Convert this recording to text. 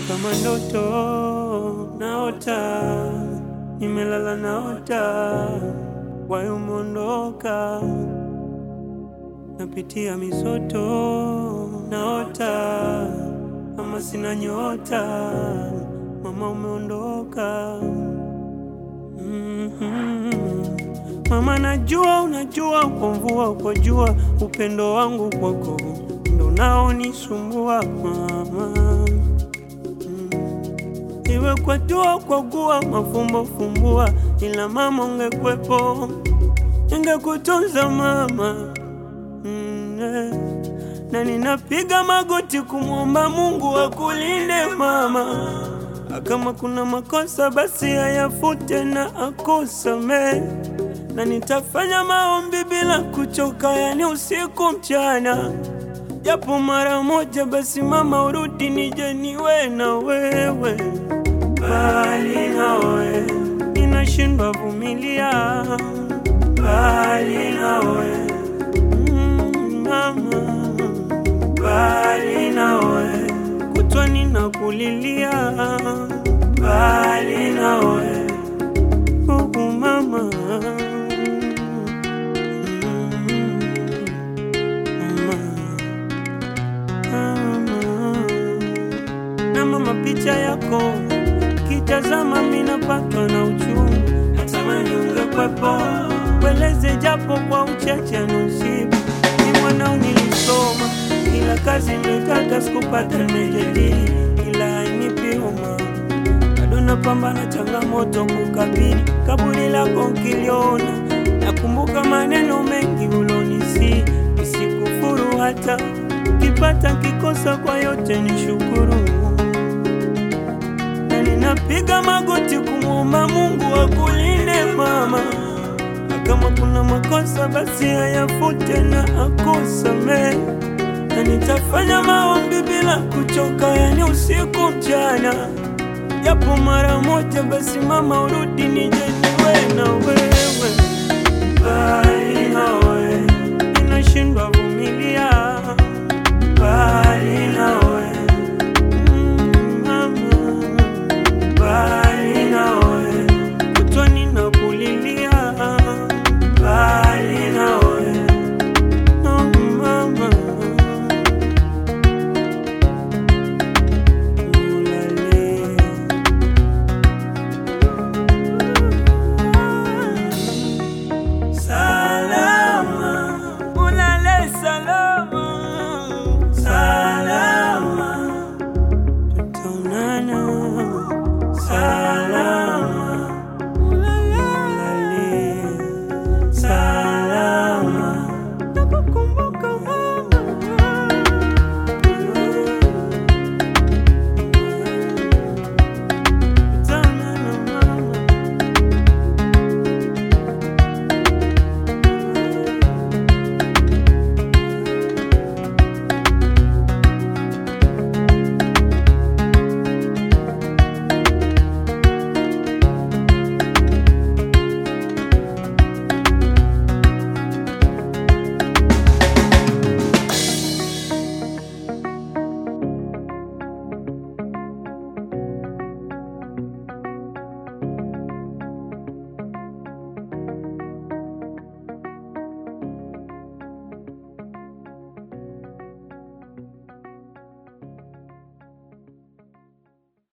kama ndoto naota, nimelala naota, wayo umeondoka, napitia misoto naota, ama sina nyota, mama umeondoka. Mhm. Mama, najua unajua, kwa mvua kwa jua, upendo wangu kwako ndo naonisumbua mama. Mm. Iwe kwa dua kwa gua, mafumbo fumbua, ila mama ungekwepo, ningekutunza mama. Mm, eh. Na ninapiga magoti kumwomba Mungu akulinde mama, kama kuna makosa basi ayafute na akusamee na nitafanya maombi bila kuchoka, yani usiku mchana, japo mara moja basi mama, urudi nije niwe na wewe, bali nawe ninashindwa vumilia, bali nawe mm, mama, bali nawe kutwa ninakulilia, bali nawe uh, mama na mama, picha yako kitazama, minapatwa na uchungu, natamani ungekwepo, weleze japo kwa uchache nusibu. Ni mwanao nilisoma, ila kazi nilitaka sikupata, nimejadili ila hainipi homa, bado napambana changamoto kukabili kaburi lako nkiliona, nakumbuka maneno mengi ulonisi, nisikufuru hata kipata kikosa, kwa yote ni shukuru na ninapiga magoti kumwomba Mungu akulinde mama, na kama kuna makosa basi ayafute na akusamee, na nitafanya maombi bila kuchoka, yani usiku mchana, japo mara moja basi mama, urudi nije niwe na wewe, bali nawe ninashindwa